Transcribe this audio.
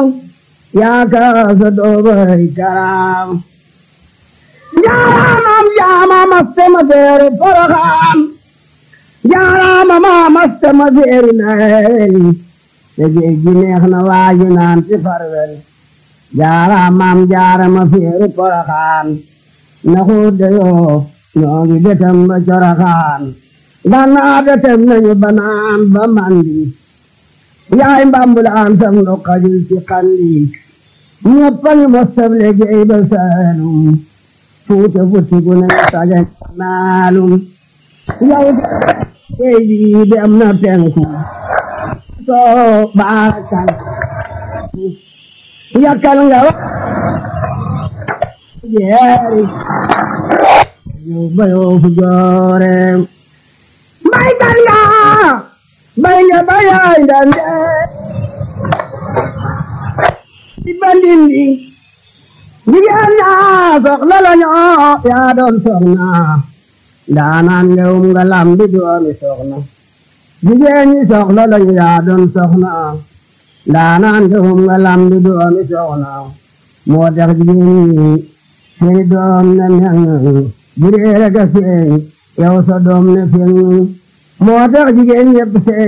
yaa kaasa doobay karaam jaaraamam jaama mastema feeri poroxaam jaaraama ma mastema feeri naari te géej gi neex na waaji naan ci farwel jaaraamam jaarama feeri poroxaam na xuude yoo ñoo ngi detem ba coroxaan gannaaw detem nañu banaan ba mandi yaay mbambulaan sam no xajul ci xandi ñëpp a ngi mostab liggéey ba saalum fuuta futti gu ne sagan naalum yaay géej bi dem na penku soo baarakal yakkal nga wa jeeri yu bayoo fu joore mbay kan nga bay nga bayaay ndande ci bandindi jigéen ñaa soxla la ñoo yaa doon soxna ndaanaan ngewum nga lambi doomi soxna jigéen ñi soxla la ñu yaa doon soxna ndaanaan ngewum nga lambi doomi soxna moo tax jigéen ñi seeni doom ne meŋ bu dee rek a feeñ yow sa doom ne feeñ moo tax jigéen ñëpp seen